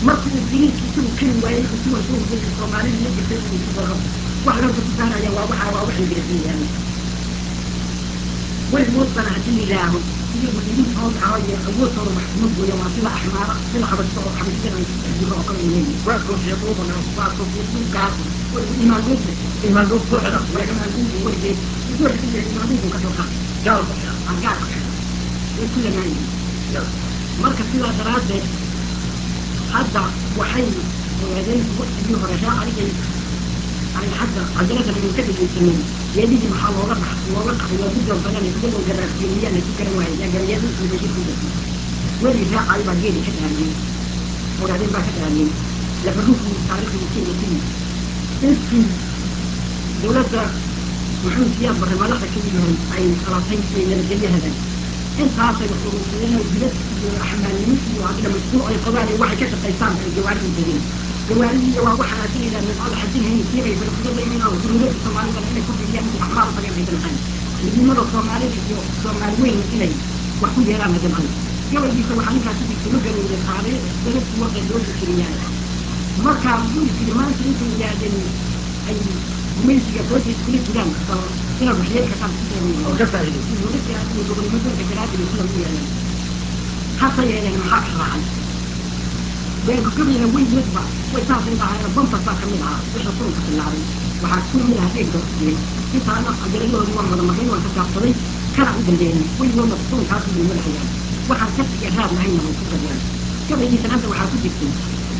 markuu ingiriiska isagu keli waayey intuu soo hubiyey soomaalida iyo jirtay inuu ku daro wax lorta ku saaraya waa waxa waa wax ingiriisiya yaala weligood bana haddii yidhaaho iyagu idinkood aho iyo awoodtooda wax kuma gooya waa sida axmaara sida xabashto oo xabashada ay ku jiro oo kale leeyihin waa koofiyaduubana waa koofiyaduubkaas imaanduubta imaanduub buuxda waa imaanduubku weligeed intuu xidhiya imaanduubku ka soo qaad gaal ku xidhan aan gaal ku xidhan way ku lamaanyihin marka sidaa daraaddeed hadda waxay ogaadeen waktigii hore ree adigay ay hadda cadaladan aynu ka dhegeysanay geedihii maxaa looga bax looga qaxay waa ku doonfadaan iyagoo garaafgeeliyaan ay ku garan waayeen yaa gabayadii bashir ku jirtay weli raacay baa geedi ka dhaariyey ogaadeen baa ka dhaariyey labaruuxii taariikhdii kenya ku yimid intii dowladda muxuu siyaad barre madaxda ka yahay ay qalatay ee nabadgelyahadan intaasay wax urursadeen oo dibad iyo axmaalnimo iyo hadda mashruuc ay qabaan iyo waxay ka shaqaystaan ay gawaarida degeen gawaaridiiya waa waxaa haddii yidhaha midcada xajinhayn siibay falafudada inay oo dowladda soomaalidana inay ku bixiyaan inta axmaal u tagaan ay damcaan midnimada soomaalida iyo soomaali weyn inay wax ku yeelaan ay damcaan gabaygiisa waxaa ninkaas sidii kula galowday qaaday dadadku warqay loo fikiriyaan markaa wuxuu yiri maanta intay yidhaahdeen ay gumaysiga foosiis kula jiraan bal inaad waxyeelka qaar ku sameeyeen oo ka faa'iidaysan dowladda iyo gobolnimadooda garaadida sida u yeeleen hase yeeleen maxaa ka raacay beelkugabayna weygeedba way saasay dhahaayeen bampas baa kamid ahaa wixii kulunka bilaabay waxaa ku mid ahaa eegba ku jiray intaana cajaladooda waan wada maqlay waan ka gaabsaday kana u dambeeyey weligoodna kulunkaas bay madaxayaan waxaan ka tiga raad lahayna way ku gadeen gabaygiisan hadda waxaa ku jirtay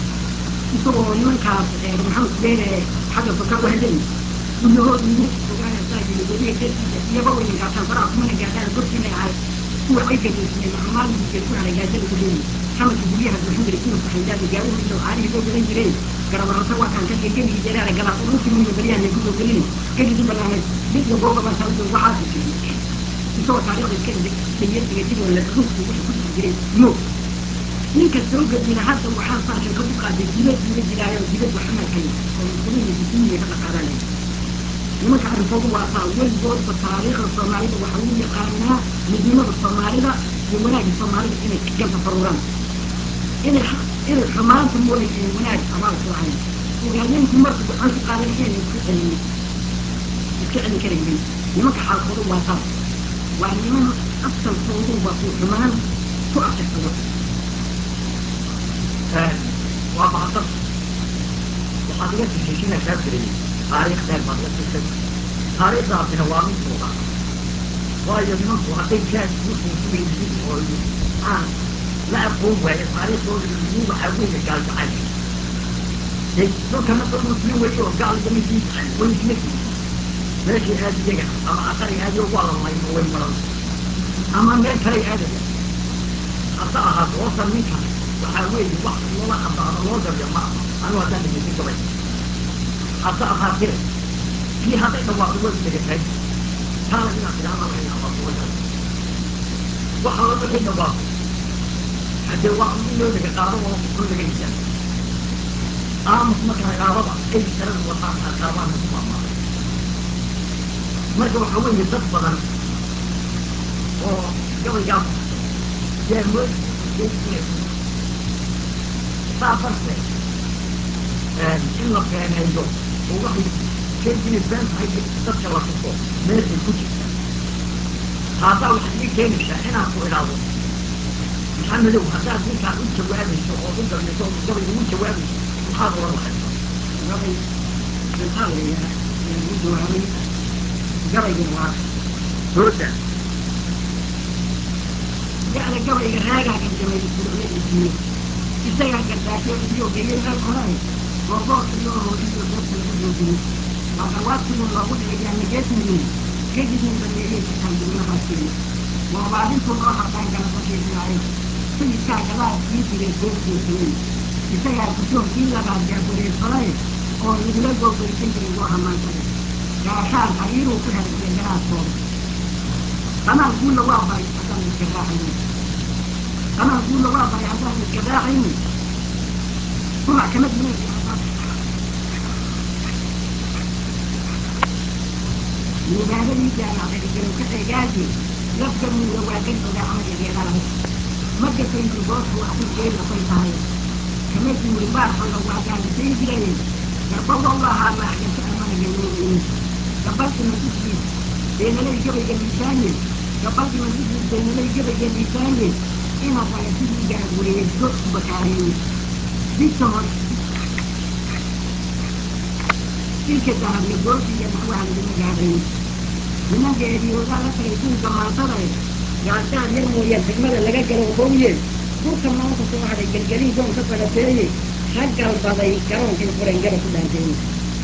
isagoo nimankaas maxamed beere xagga soka u hadlay guryahooda ugu ogaanaysaa yiri weliga geesiisa iyaba weyna gaashaan faraha kumana gaadhaan godkiinay ahay kuwa ay gadeysnay maalin geed ku haray gaajada ku leeyihin xamadka guryaha buuxin jiray kuwa saxaydaada gaaruhu iyo caarihii loo gadan jiray garabarata waa kaan kashay gebigii jaraara galaas oo dhulkii muhiim baryahan ay kusoo gelin gebigii banaanay mid iyo gooba baa saawdo waxaa ku jiray isagoo taariikhda iska dhegeysiga sidoo la ruuxku wuxuu ku jiri jiray moog ninka soo gadina hadda waxaa saashan ka ku qaaday dibad dibad jiraayo dibad waxamadkay oo muslimiin duniya ka dhaqaadanay nimanka arrinkoodu waa taa weligoodba taariikhda soomaalida waxa lagu yaqaanaa midnimada soomaalida iyo wanaagga soomaalida inay ganta faruuraan inay inay xumaanta mooday inay wanaag abaal ku lahayn ogaadeenku marku gacan ku qaadan inay isku celin iska celin karaynin nimanka xaalkoodu waa taa waa niman asalkoodu waa uu xumaan ku afirsado waa mahadsan waxaad iga heshiinaysaa jiray taariikh dheer baad iga tusay taariikhdaasina waa mid muuqa waayo nimanku hadday jaad wuxuu ku yihiin oo aan la aqoon waayo taariikhdooda iyo waxaa weeye gaal jacayl dee dhulkana dad muslim weeye oo gaal iyo midii jacayl way isla yihiin meeshii aad iyaga ama aqari aadiyo waa la laymo way maran ama meel kaley aadaya hase ahaato horta ninkan waxaa weeye wax loola ambaano loo daryo ma aha anu haddaan dhegeysan gabay hase ahaatee kii hadday dhawaaqdo way degatay taana inaad tidhaahda laga yaabaa suuragal waxa la wixii dhawaaqo haddee waa in loo dega qaado oo kun laga hisaa aamus marka ragaabada ay saradu wataan qaabaan ku maamaaday marka waxa weeye dad badan oo gabaygaa yaa moodi inay saa darteed in la beeneeyo oo waxay keentini been tahay dadka la tuso meeshay ku jirta taasaa waxay ii keenaysaa inaan ku idhaahdo maxamedow haddaad ninkaan u jawaabayso oo u gabayso oo gabay ugu jawaabayso maxaad oran lahaysa gabay maxaa la yidhaha u jawaabay gabaygana waa sooda yacni gabayga raagaa ganjamay furucyadiisiiyo isagaa gardaasho iyo geyay meel koray googoor iyo iyo goobta lagu joojiyey waa garwaadkii loogu dhigay nageesmiyin gedigii baneeyey sitaan dugnahaasiyo waabaadintuu loo hardaan ganasakeysnaayo sayidkaa gadaal kii jiray goobgeesayen isagaa guddoonkii labaad gaabureersaday oo lagula googaysan jiray loo hamaansaday gaashaan xariiruu ku helay jiray garaadkooda qanaal guulla waa baray haddaan iska raacayn qanaal guulla waa baray haddaan iska raacayn kumac kama duwan mubaadadii jaamacada garow ka eegaaji lafgamuuda waa dan ogaa amada geedalahay ma gasaydu goosku asigee lafay tahay kama guurin baarkooda waa gaalisayn jirayeen garba wallahaa maaxgasa amana galoobayn gabaldhiman isliis beenalay gabayga miisaanye gabaldhiman isliis beenalay gabayga miisaanye inaad raga sidii gaagureeso u bakaareeye didka hore dilka dahabla goosiga naxwaha laguma gaadhayn nimanka eediyoodaa la tagay duulka maantadae gaashaad yar mooyaan xigmada laga galo bowye dhulka maanta soo hadhay gelgelin doon ka falateeye ha galbaday garoonkay fureen gaba ku dhaanteeye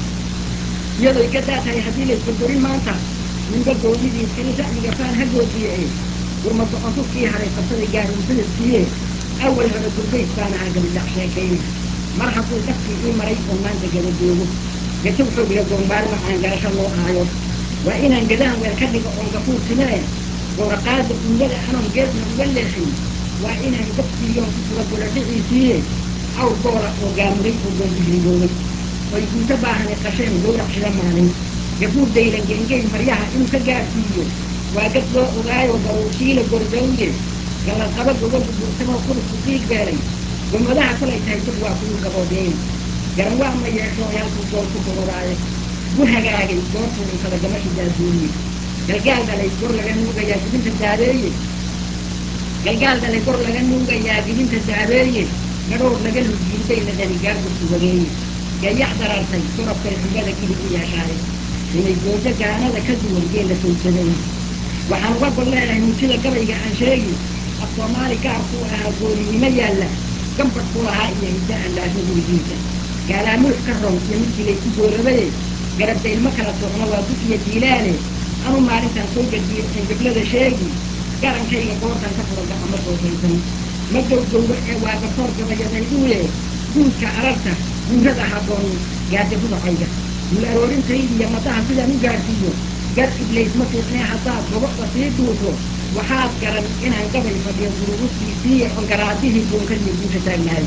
iyadoy ka daatahay haddii laysgorgorin maanta ninba goonidiis kale ra'yiga faan ha goodiye e gurma go-ontufkii hadhay qabsaday gaarunsadadkiiye awal hore gurbays baan ahaa gabidhac sheekayne mar hadduu dhafkii ii maray oo maanta gaba joogo gajow xoogiga goonbaarma aan garasho loo aayo waa inaan gadahan weer ka dhigo oon gafuur timee gooraqaada uulada anoon geedna uga leexin waa inaan gabsiiyoon ku suga gola dhiciisiiye awr goola oo gaamuray oo goolbihrigoobay oy guuto baahani qasheen gowrac shida maalin gafuur daylan gengey maryaha inuu ka gaadhsiiyo waa gad loo ogaayo baruursiila gordowye galladqaba gogolku buurtamoo qurusku qiig beelay gomadaha kolay tahay dad waa kugu gaboodeen garan waa ma yeesho halkuu gool ku kororaayo gu hagaagay goortuu dhuntada gamashu daasuuliye galgaal dhalay gor laga nuugayaa gidinta daabeeye galgaal dhalay gor laga nuugayaa gidinta daabeeye gadhoor laga lujiiday la dhali gaargurku wageeye gayax darartay korabkay xumbada gidib u yeeshaaye inay goojo gaanada ka duwan geela sowsaday waxaan uga gol leeyahay mujida gabayga aan sheegi af soomaali gaarkuu ahaa gooninimo yaalla gambadhku lahaa iyo hidda aan laasho gurigiisa gaalaamulux ka ron iyo midkii laysu goorabaye garabdaylma kala socno waa dufiya jiilaale anu maalintaan soo gediyo een gablada sheegi garankayga goortan ka fura gacama soosaysan ma gowgowro ee waa garsoor gabayadayduye guudka ararta guurada habboon gaade rudacayga dul aroorintaydiyo madaha sidaan u gaadhsiiyo gar iblays ma fiicnee haddaad goboda sii duuto waxaad garan inaan gabay fadhiyo guruguskiisiiye on garaadihii goonkadiyo guusha taagnahay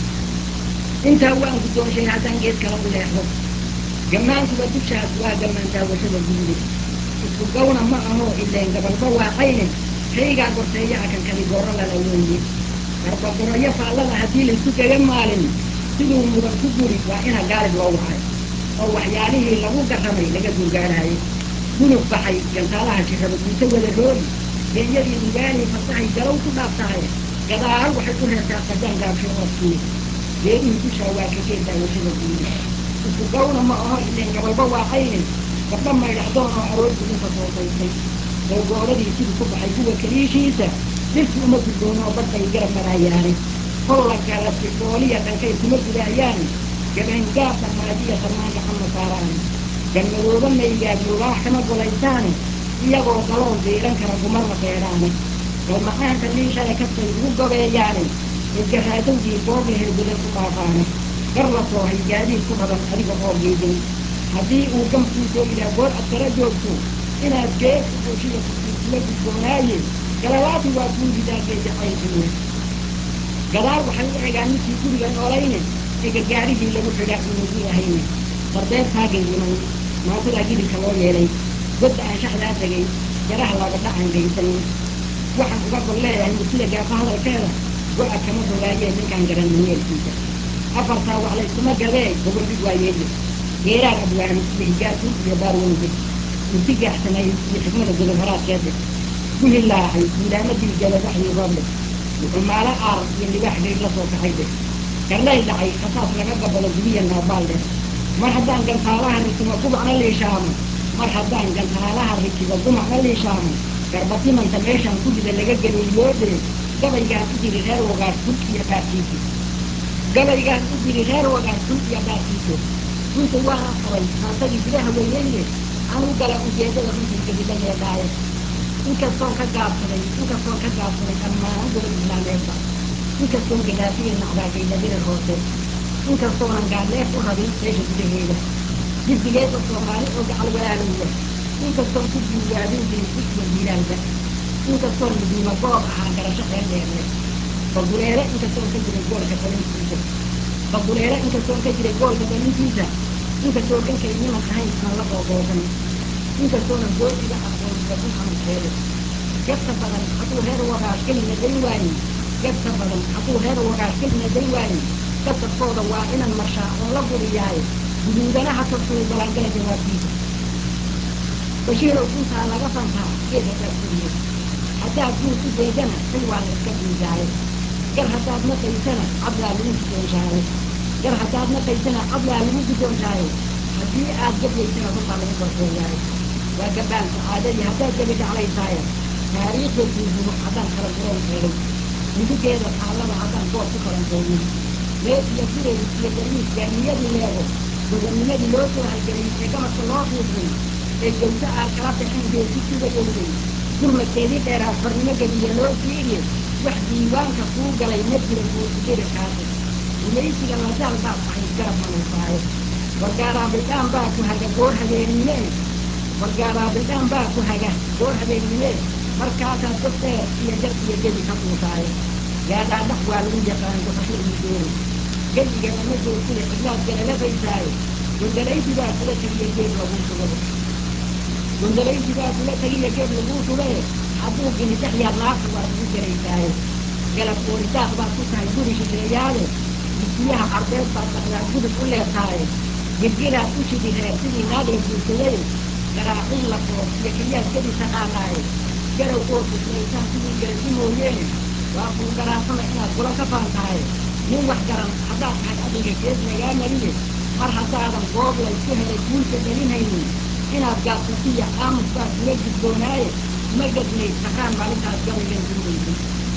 intaa waan guddoonshay haddaan geed kala u leexdo gammaankuba dushaas waa gammaan daawashada guude isku gawna ma aho ileen gabalba waaqayne kaygaa gorteeya akan kali gooro lala weeye garbagoroyo faallada haddii laysu kaga maalin siduu mudan ku guri waa ina gaalib loo wacay oo waxyaalihii lagu garramay laga gurgaadhaayo gulub baxay gantaalaha jirraba guuto wada roodi genyadii ugaanii fardahay galow ku dhaaftahay gadaal waxay u reertaa qadaan gaabsho oodkii geedihii dushaa waa ka geed daawashada guude isku gawna ma aho ileen gabalba waaqayne gabdha maydhacdoon oo aroortii inta soosaysay oo goodadii sidii ku baxay kuwa kaliishiisa dirki uma gudboono oo badbay garab maraayaane kolla kala sifooliya dhankay kuma gudaayaane gabangaab dhamaajiya sarmaan gacama saaraane galmadooba maygaad lugaax kama golaysaane iyagoo galool diiran kara gumarna feedhaane galma'aanka liishale kastay ugu gobeeyaane edgaraadowgii gooblaheed gudan ku dhaafaane gar la soohay gaadiid ku raban adiga oo geeday haddii uu gamkuu soo ilaa goor ad kala joogto inaad geer ku xawshida kusiisula gudboonaaye galalaati waa kuu ridaagee jacaylkiiya gadaal waxay u egaan midkii guriga noolayne ee gargaarihii lagu xidhaa inugu ahayne sarbeebtaa gengiman maantadaa gidibka loo yeelay godda aan shaxdaa tegay jaraha lagadha aan gaysanin waxaan uga gol leeyahay murtida gaafa hadalkeeda go-a kama fogaayee ninkaan garan manyeelkiisa afartaa wax layskuma gadee gobol dhig waayeeye geeraar abwaan iyo higaarku iyo baarweyde murti gaaxsanay iyo xikmada godob horaadkeede ku hilaacay miilaamadii galabaxdii rooble wuxuu maalo aar iyo libaax gayr la soo kacay de garlay dhacay khasaas laga gabado gubiya naabaal leh mar haddaan gantaalaha rikibo gumacna liishaamo mar haddaan gantaalaha rikibo gumacna liishaamo garbatimanta meeshaan ku rida laga geliyoodee gabaygaan u jiri reer wagaas kun iyo baarkiisu gabaygaan u jiri reer wagaas kun iyo baarkiisu runta waana qabay maantadii gudaha weyneyne anuu gala ujeedada runtii gabila yeedhaaye inkastoon ka gaabsaday inkastoon ka gaabsaday dhammaan gobol islaameedba inkastoon gadaafiya nacdaagayda dirir hoose inkastoonan gaadleef u rabin meesha gudaheeda jiddigeeda soomaali oo gacal walaalowya inkastoon ku diiwaabin jirin dig iyo diilaalba inkastoon mudiima goob ahaa garasho xeel dheerle baduleere inkastoon ka jiray goolka dalintiisa baduleere inkastoon ka jiray goolka dalintiisa inkastoon dhankay niman ahayn aan la qooboosan inkastoonan goodiga aqoon gabdun amarkeede gabta badan hadduu reer wagaash kelina day waayin gabta badan hadduu reer wagaash kelina day waayin kasabkooda waa inan marshaa oo la guriyahay guduudana ha tursuu balaangala jawaabtiisa bashiirow guntaa laga fantaa geed haddaad kuriye haddaad guud u deedana xil waa la iska dhiigaaye gar haddaad naqaysana cadlaa lagu guddoonshaaye gar haddaad naqaysana cadlaa lagu guddoonshaaye haddii aad gabyaysana runtaa lagu gorfeeyaaye waa gabaan sacaadadii haddaad gabi dhaclaysaaye taariikhda guuhumo haddaan kala guroon eegay hindigeeda taallada haddaan goob ku kalanteeyo leed iyo furay iyo dariis gaamiyadii leego gobanimadii loo soo halgelay ee gamadka loo fiiqay ee gawso aad kala baxeen geesi sugayowday gurmadkeedii dheeraa farnimo gediya loo fiiriye wax diiwaanka kuu galay ma jira guursidirikaasi gumaysiga ladaal baad ahayd garab manuufaaye wargaaraabildhaan baa ku haga goor habeennimee wargaaraabildhaan baa ku haga goor habeennimee markaasaad dad dheer iyo jar iyo gebi ka duusaaye gaadhaadhax waa lagu yaqaan gufasho iyo doori gebigaba ma joogtida cidlaad galalabaysaaye gondalaysi baa kula tagiya geed laguu shugabo gondalaysi baa kula tagiya geed laguu shubae hadduu ginidhaxyaad laabta waa lagu gelaysaaye galab ooridaaq baad ku tahay guri shisheeyaade dugsiyaha carbeed baad dhaqdaa gudub u leertaaye girgiraad u shidi reer sidii naag la guursaday garaaciin la foob iyo keliyaad gebi taqaanaaye garow oo buslaysaan sidii garasi mooyeene waa kuu garaasama inaad kula ka faan tahay nin wax garan haddaad tahay adiga gees lagaa mariye mar haddaadan goob laysku helay guulka gelinhaynin inaad gaabsatiya aamus baa kula gudboonaaye ma gadnayd taqaan maalintaas gabaygan duulaysay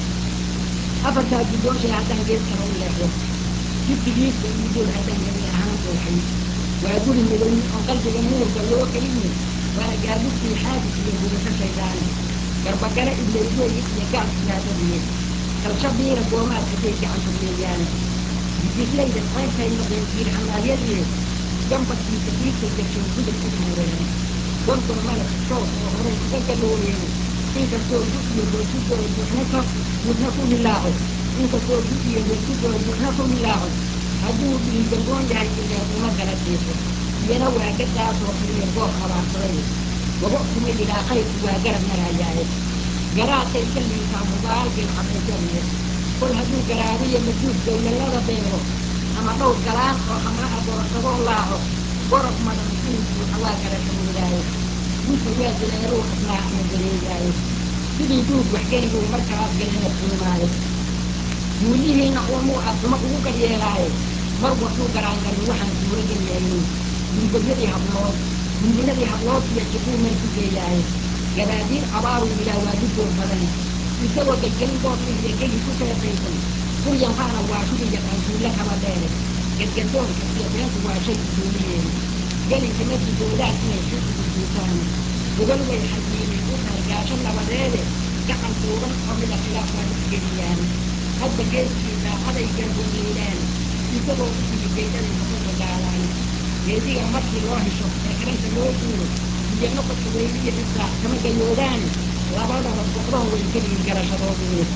afartaa guddoonshay haddaan gees kala u leexdo jibtigiisa iyo dool haddaan geli ahaan dooxay waa guri midoyn oo qalbiga nuurka loo keliye waana gaabistii xaadis iyo gudasho shaydaani garbagale iblaysweeye iyo gaal siyaadadiye kalsho biira goomaad hadday gacanku leeyaane jislayda ceybtay noqdeen jiir xamaalyadiye gambarkiisa kiisa jagshow gudub u tuureen gorgor male shoos oo horay uga galoobeen inkastoo gu iyo doorsidoo buuxna ka buuxna ku hilaaco inkastoo gu iyo doorsidoo buuxna ku hilaaco hadduu dhiigagoon yahay ileen uma gala jiifo iyana waa gadaasoo kaliya goob abaarsaday waba kuma yidhaa qaybku waa garab marayaaye garaadkay ka liisaa mubaalkay xabayjadiye kol hadduu garaabiyo majuud dawlalada beego ama dhowr galaan oo xamra a doorsadoo laaco gorob madan inuu buuxa waa garasho moodaaye gunta waa dileeruu asnaa ama dareegaaye sidii duug waxgeynbuu markaas galina fuumaaye guulihiina uumuu asuma ugu garyeelaaye mar waxuu garaangarin waxaan suuro geliyaynin gulgobyadii hablood gundinadii hablood iyo jiquu meel ku geeyaaye gabaadiin abaaruu yidhaah waa dujoog badan isagoo gelgelin goob iyo geli ku seesaysan kuryanfaana waa shudi yaqaan guulla kaba dheere gedgadoonka iyo beentu waa shay usuuliyeeni gelinka ma didoodaan inay xiisu gudguutaan gogol way xajiineen u tahay gaasho nabadeede gacan tuuban oo mida khilaaf waa isgeliyaan hadba geeskii daacaday garboonleydaan isagoo u tigi geedaday noqoto gaalaan geediga markii loo hesho ee karanta loo duuro iyo noqodka weyliya israac kama gayoodaan labadaba go'doon way keliyin garashadoodii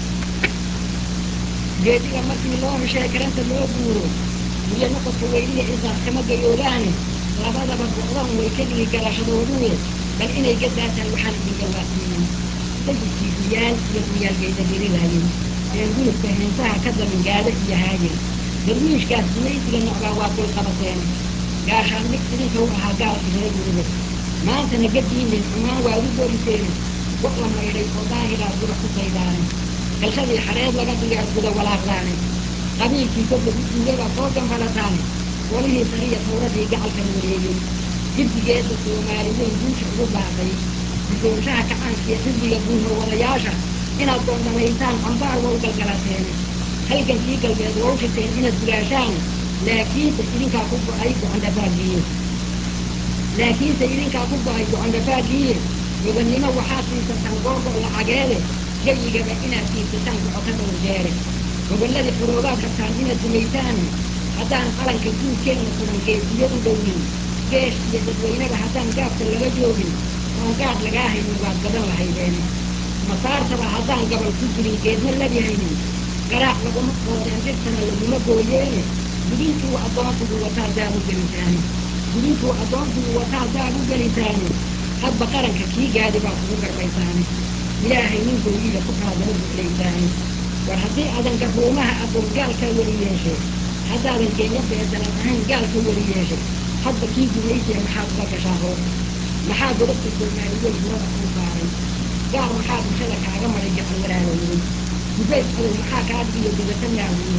geediga markii loo hesho ee karanta loo duuro iyo noqodka weyliya israac kama gayoodaan labadaba go'doon way keliyin garashadoodii bal inay gadaataan waxaan idin gawaasiinin sayidkii guyaan iyo guyaalgeyda diriraayin ee gulubka heensaha ka damin gaado iyo haayir darwiishkaas gumaysiga nocbaa waa dulqabateen gaashaan mid idinka u ahaa gaalka reer guribe maantana gadiinin xumaan waa u goriseen go' la maydhay oo daahiraa guda ku saydaane galshadii xareed laga dhigaa guda walaaqdaane qabiilkii godlagu duugada soo ganfalataane golihii sariya tawradii gacalka wareegay jibdigeedda soomaali weyn guusha ugu baaqay guddoonshaha kacaankiiyo xisbiga guuhor wadayaasha inaad doondamaysaan cambaar waa u galgalateen halgankii galbeed waa u shirteen inaad gudaashaan laakiinse idinkaa ku go-ay go-andhafaagiye laakiinse idinkaa ku go-ay go-andhafaagiye gobannimo waxaad siisataan googo lacageede jayigaba inaad siisataan gocoto dhowr jeere gobolladii xuroobaad rabtaan inaad dumaysaan haddaan qalanka guudkeenna sugan geesiyadu dhownin geesh iyo dadweyneba haddaan gaabka laga joogin oon gaadh lagaa haynin waad gadan lahaydeen masaartaba haddaan gabal ku jirin geedna labi haynin garaac laguma qoodeen dhirtana laguma gooyeene gudintuu addoonsigu wataa daad u gelisaane gudintuu addoonsigu wataa daad u gelisaane hadba qaranka kii gaadi baa kugu garbaysaane ilaahay nin gooyiya ku kala daba buxlaysaane war haddii adan garuumaha aqoon gaalkaa weli yeeshe haddaadan kenya beedalan ahayn gaalka weli yeeshay hadba kii gumaysiya maxaad uga gashaa hoosta maxaa godobta soomaali weyn hurada kuu saaray gaar maxaa bulshada kaaga maray gacal walaalowday gubayd cadow maxaa kaa dhigiyo godata naawiyo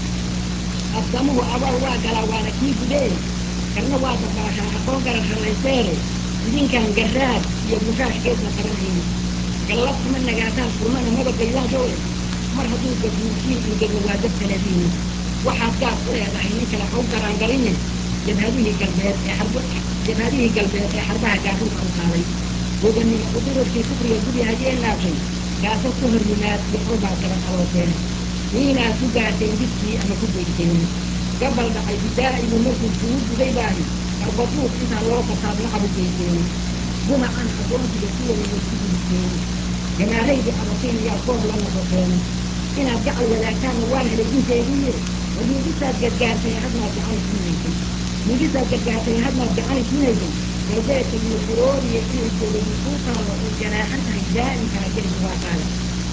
absamuhu abaal waa galaa waana kii gudee karna waa dabaashaa aqoon garan ralayseere idinkaan garraad iyo bushaashkeedna qabanayni gallad kuma nagaataan kulmana maba gaydaashooe mar hadduu gabuurkiin ingego waa dabtaladiini waxaad gaar u leedahay nin kale haw garaangaline jabhadihii galbeed ee xarb jabhadihii galbeed ee xarbaha gaarunta u qaaday gobanimo udirarkii kufriga gubi hadiyee naabshay gaasad ka hor yimaad waxba baad gaba qalooteen miinaad ku gaarteen jidkii ama ku geysteen gabal dhacay bidaa'igu markuu kugu guday baahi qarbaduuq intaa loo fasaad lacab u geysteen gumacan addoonsiga kuwada way ku gudisteen gamaaraydii abatiin ayaa goob la noqoteen inaad gacal wadaagtaanna waan helay inteediiye war midisaad gadgaartay hadmaad gacani siinaysay midisaad gadgaartay hadmaad gacani siinaysay galbeedka iyo xuroodiya inay joogadi kuu taallo oo ganaaxan tahay daa'imkaa gelin waa qaada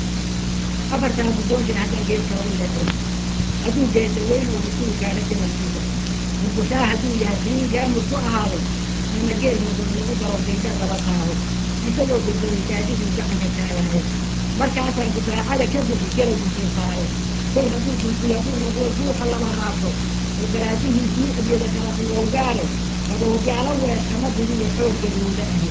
afartaa guddoonshir haddaan gees kala u leexo hadduu geesa weyn oo mas-uul gaadha jamalkiisa murgushaa hadduu yahay qiin gaamud ku ahaaday ama geel mudun lagu daro gayda laba taabo isagoo gudbay gaadiduu gacanka taagaayo markaasaan gusaacada ka bixi galaygu soo saaro kol hadduu gulguya uu noqdo duuxa lama raabto oo garaadihiisii abyada kala iyowgaare gaboodyaalo weer kama digiyo xooggadooda ahi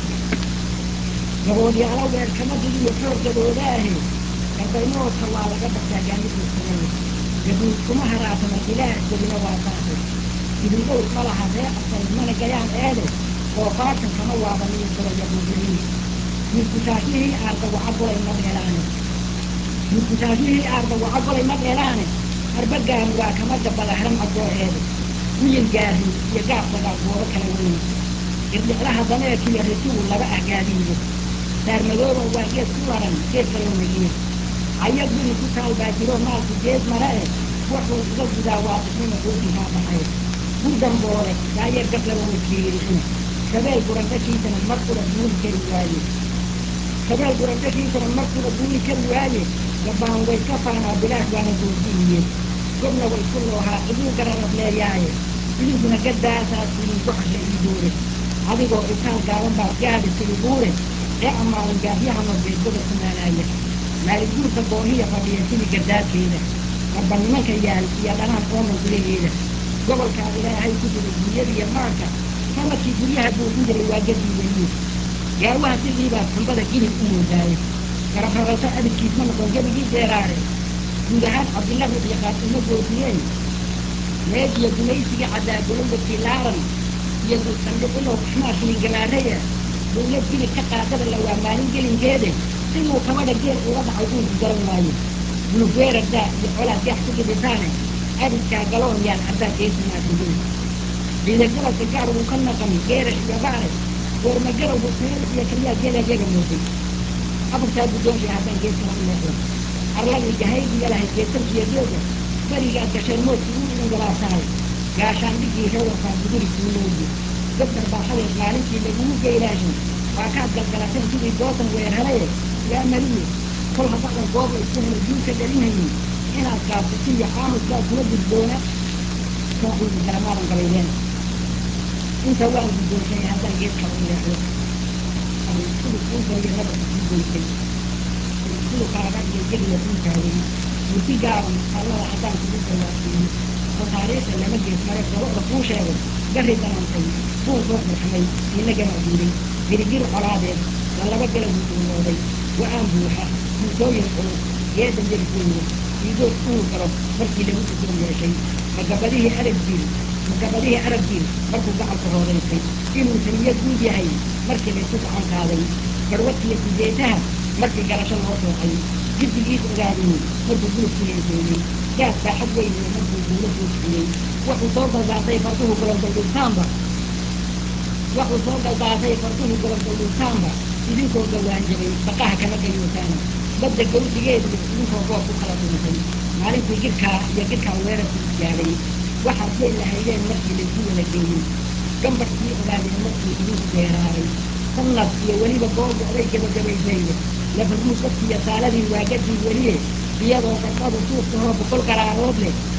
gaboodyaalo weer kama digiyo xooggadooda ahi garbaymoodka waa laga bartaa gaamiduu samaya gabuud kuma haraatama ilaah gelina waa saasay idingow ma laha ree absan mana gayaan eede oo faarkan kama waabaniyo golaya buugiliin midkusaashihii aarda waca golay ma dheelaane midkusaashihii aarda waca golay ma dheelaane arba gaamuraa kama gabada haram cadooceede miyil gaahin iyo gaab dagaal goobo kala weyne irdhiclaha dameerkiiyo risigu laba ah gaadiido saarmadooba waa geed ku laran geed kaloo wegiye caya guri ku taal baa jiro maalku geed mara eh wuxuu uga gudaa waa isnima goortihaa baxay gurdamboole daayeer gab laba waskiiriin shabeel gurandhashiisana mar kula duuli kari waaye shabeel gurandhashiisana mar kula duuli kari waaye gabbaan way ka faanaa bilaash waana goordiiye gobna way ku loohaa ciduu gararad leeyaaye idinkuna gaddaasaas idinku xasha ii duure adigoo intaan gaaban baad gaadhi sidi buure ee ammaanin gaafyaha norbeed gobolka maalaaya maalin guurka goohiya fadhiya sidii gardaadkeeda marba nimanka yaal iyo dhanaan ooman gudaheeda gobolkaa ilaahay ku jiray dunyadiiyo maanka sanadkii guryaha buuxin jiray waa gadii weliye gaawaha sidiibaad xumbada gilib u moodaaye garabraraso abidkiis ma noqon gebigii deeraare guud ahaan cabdilla rudyaqaad uma goodiyeen meediyo gumaysigii caddaa golowdakii laaran iyo dulsandhiqilow xmaashilin gamaaraya dawlad gilib ka qaadada la waa maalin gelinkeede siduu kabadha geel uga dhacay uunku garan waaye bulugweerardaa iyo colaad gax ku dhibitaane abidkaa galoon yaan ardaa geesinaasihin ciidagalabka gaar wuu ka naqan geerash iyo baare goormagarowgu meel iyo kaliyaa geelaad yaga mooday afartaa guddoonshii haddaan gees kala u leexdo arladii gahaydiya lahay geesar iyo dooga berigaad gasheen moodku uu idin galaabtahay gaashaandhigii rewarkaa guduri kuu looye dad darbaaxadeed maalintii lagugu geylaashay waa kaad galgalateen sidii goosan weerharaye yaa mariye kol haddaadan gooba isku helay duulka dhalinhayin inaad gaabsato iyo aamuskaa kula gudboona soo quudi garamaadan gabaydeen inta waan guddoonshay haddaan geed kala u leexdo suluk intayo nabarka kuu goysay sulukaaga iyo jeliya kuu taagay murti gaaban allada haddaan kugu dawaasiiyo oo taariikhda lama gees mare gabadha kuu sheego gari danantay buun soo qurxamay inagana diiday girigir colaadeed lalaba galagu duulooday wa-aan buuxa muusooyin culus geeda yargooyo iigood uu galo markii lagu guddoon yeeshay magabadihii arag jiil magabadihii arag jiil markuu gacalku hoodaysay inuu taniyo guud yahay markii laysu gacan qaaday garwadkiiyo sideetaha markii galasho loo soocay jiddigiis ogaadiyey markuu gulubku heenseeyey gaas baaxad weyniyo markuu guulo soo kiciyey wuxuu soo galdaatay farduhu golondaldhultaanba wuxuu soo galdaatay farduhu golondaldhultaanba idinkoo gawaanjabay baqaha kama gayootaana badda gawsigeediyo idinkoo goob ku kala dhuntay maalintii girkaa iyo girkaa weerarku isgaadhay waxaad geel lahaydeen markii laysu wada geeyey gambarkii ogaadeen markii idinku deeraaray sannad iyo weliba googu aday gabagabaysayde lafarmuud dadkiiyo saaladii waagadii weliye iyadoo gardhadu suuftahoo boqol qaraarood leh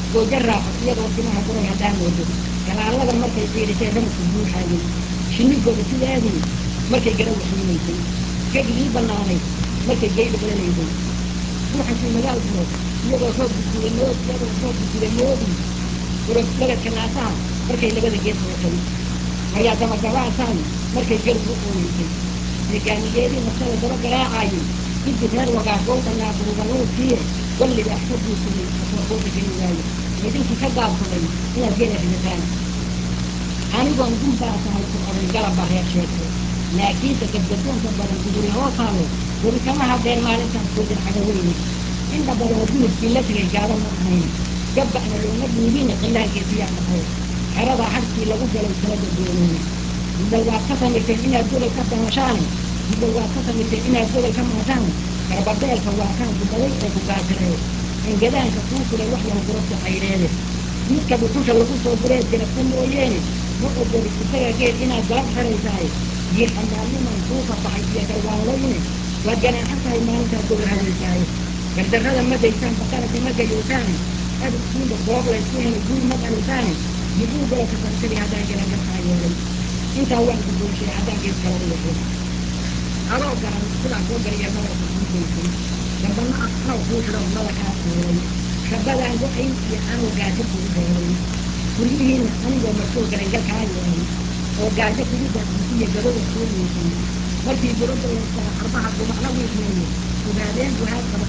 goojo raaco iyadoo timaha guray haddaan moodo galaalada markay fiirisay ramadku buuxaayay shinnigooda sideedii markay gara waxiinaysay gegigii bannaanayd markay geyda galanaysay ruuxankii magaal guro iyadoo roob gudguday mood iyadoo roob gudguday moodii urog lagadka naasaha markay labada geed hootay ayaa dabagabaasan markay gargu u ooyeysay deegaaniyeedii naftada daba garaacayay guddi reer wagaas gowda naaburuganuusiye wallibaax ka guursaday asooqooda geli waayo idinkii ka gaabsaday inaad gela ridataan anigoon gunbaasahay ku oran galabba reer sheegto laakiinse gadgadoonka badan guduri hoosaalo weli kama hadleen maalintaas goodin cagaweyne inta badan gulubkii la tegay gaaba ma ahayn gabba'na looma dhiibin qilaankeesiyaa dhaqay xerada harkii lagu galay kala gadooneyn gudbal waad ka samayseen inaad gobol ka damashaan gudbal waad ka samayseen inaad gobol ka maashaan garbadeelka waa kaan gudaday oo ku gaasiray angadaanka kuu furay wax yahu gurabta cayreede midka dhuxusha lagu soo gureed jarabta mooyeene ma ogoli isaga geed inaad galab xeraysahay diin amaalniman kuu fasaxay iyo garwaanlayne waad ganaaxan tahay maalintaad gobol hadaysahay gardarrada ma daysaan baqaraka ma gayowtaan abidkiinba goob laysku helay guul ma dhalisaane miguu gololka sarsadi haddaan galangalkaa yeelay intaa waan guddoonshay haddaan geed kala u wato adoo garan sidaa koo gariya nabarka kuu geysay dambana anoo kuu xidho nada kaa tuuray shabadaan go-ayn iyo anoo gaajo kugu dheeray guryihiina anigoo markuu garangal kaa yeelay oo gaajo kugu daaqisiyo gabada soo yeesay markii buradda laystaa arbaha gumacna wiifmeeye ogaadeen guhaad qaba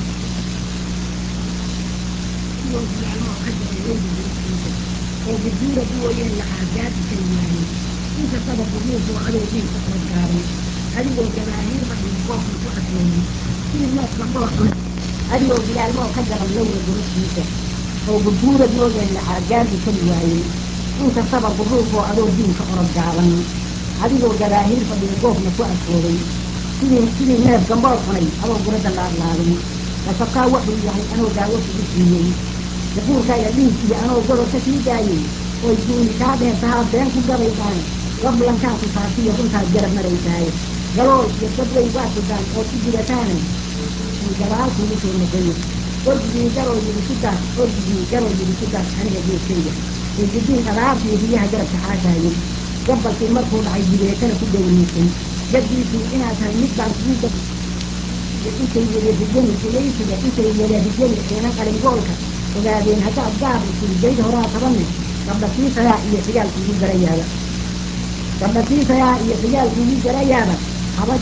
oo guduura buwayeen la aadaadi kari waayey inkastaba quruufu adoo diinka orod gaaban adigoo jamaahiirba iyo qoofka ku adkooyey sidii neefka qoorxun adigoo bilaalmoo ka gaban lowra gurubkiisa oo guduura buwayeen la aadaadi kari waayey inkastaba quruufoo adoo diinka orod gaaban adigoo jamaahiir fadhiyo goofna ku adkooday sidii sidii neef gambool cunay adoo gurada laadlaadin kasabkaa wuxuu yahay anoo daawo kugu siiyey jaquurkaaga dhiig iyo anoo gobol ka sii daayey oy duuni kaa dheertahaa been ku gabaysaan gablankaa ku saartiyo runtaad garab maraysaay galool iyo dabwey waa kudaan oo ku gudataane in gabaal kugu soo noqoyo ordigii garoo yidhi ku dar ordigii garoo yidhi ku dar aniga geeskayga ee gudiin adaabtii riyaha garabka xaashaayey gabalkii markuu dhacay jibeetana ku dhowriisay gaddiisii inaad tahay mid baan kugu gab intay wada rijani ilaysiga intay wada rijani eenan qalingoolka ogaadeen haddaad gaar isin bayd horaa tabanne gabdhasiisayaa iyo xigaalkuugu garayaaba gabdhasiisayaa iyo xigaalkuugu garayaaba haba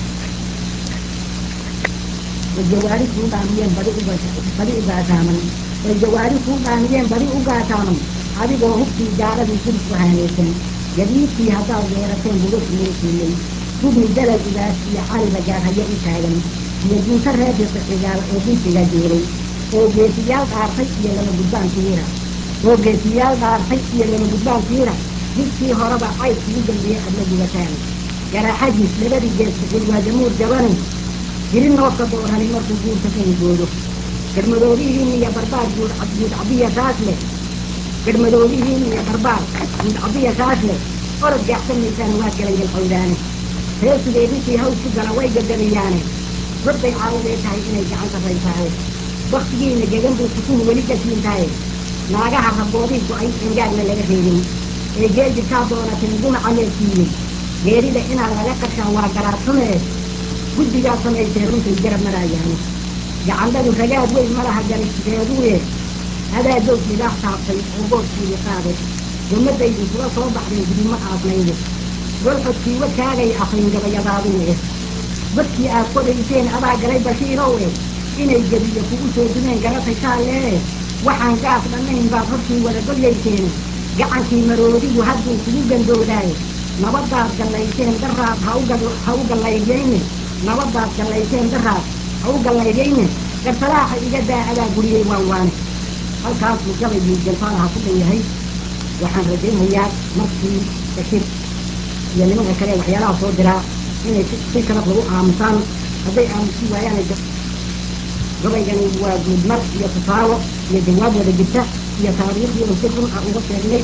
way jawaari kuu dhaamiyeen badi u badi u gaasaaman way jawaari kuu dhaamiyeen badi u gaasaaman adigoo hubkii gaaradii gudub ku haanaysan gadiidkii haddaad weerateen bugasu muusiiyey gubni dalal igaas iyo caliba gaarhayo u taagan iyo gunta reerka xigaal oo guntiga jeeray oo geesiyaal dhaartay iyo lama gudbaan tiira oo geesiyaal dhaartay iyo lama gudbaan tiira jidkii horeba cayd kugu dambeeyey adla gubataan garaxadiis labadii gees bixil waa jamuur jabani jiri noobka doorani markuu guurka ka higoodo garmadoobihiin iyo barbaar guud guud cabiya saas leh garmadoobihiin iyo barbaar guud cabiya saas leh orod gaaxsamaysaan waa galaygal cawdaane reersigay ninkii haws ku gala way gagadayaane gobbay caawadee tahay inay gacan sarraysahay waktigiina gegan buu sukuhu weli gasiin tahay naagaha raboodii go-ay engaagna laga reebin ee geejirkaa doonatin dunaca leesiiyey geerida inaad laga qashaa waa garaadsanee guddigaa samaysee runtay garab maraayaane gacandhadu ragaad weyn malaha garisideeduye adaa doog midaax taabtay oo boodkiidi qaade gummadaydu kula soo baxday gudimo aasnayde golxodkii wadkaagay afayn gabayadaadune badkii aad qodayseen adaa galay bashiirowe inay gebiyo kugu soo dumeen garatay shaalee waxaan gaas dhannayn baad hortii wada golyayseen gacankii maroodigu hadduu kugu gandoodaaye nabadaad gallayseen daraad ha u gallaydayne nabadaad gallayseen daraad ha u gallaydayne garsalaaxa iga daa adaa guriyey waan waane halkaasuu gabaygii jalfaalaha ku dhan yahay waxaan rajaynayaa markii bashir iyo nimanka kale waxyaalaha soo diraa inay si sharaf lagu aamusaan hadday aamusi waayaan gabaygani waa guudmar iyo tusaalo iyo jawaab wada jirta iyo taariikhdii oo si run ah uga sheegnay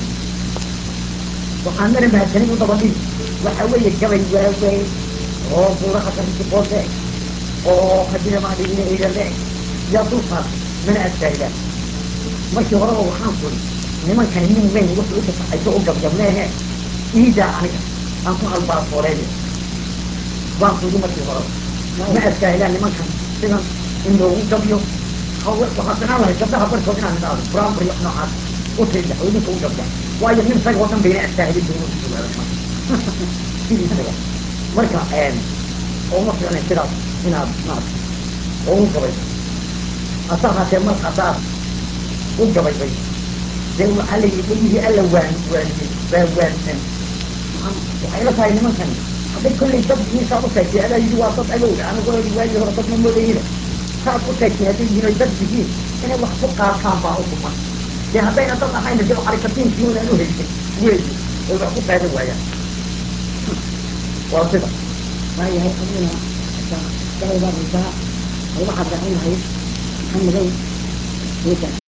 waxaan mara mahadsanin u dabadhi waxa weeye gabay waaweyn oo buuraha qarisi qoode oo hadina maadhigina eegale yaa dulkaas mana adkaayda markii horeba waxaan kuri nimankani nin weyn wuxuu u kasacayso u gabgableehe iidaa aniga aan ku albaafooleyna waan kudi markii horeba ma adkaaylaan nimankan sidan in loogu gabyo waxaa sanaan lahay gabdhaha barkood inaan idhaahdo brambry noocaas u tiriya oo idinka u gabya waayo nin isaga oo dhan bayna adkaahilin bayna u jawaaba nimanka sidiisaba marka oo ma fiicnay sidaas inaad maarata oo u gabayso hase ahaatee mar haddaad u gabaybay dee waxaa la yidhi dhegihii alla waan waaniyey baa waansan waxay la tahay nimankani hadday kollay dad miisaad u sheegtay adaa yidhi waa dad agowda anigoo waagii hore dad ma moodayina saad u sheegtay hadday yihiin oy dad yihiin inay wax ku qaataan baa u kuman dee haddayna dad ahayna dee xarakatiinkii unaan u haysan weeyi oy wax ku qaadan waayaan waa sida waayahay adiguna gabaydaa raysaa ay waxaad raacin lahayd maxamedow ninkan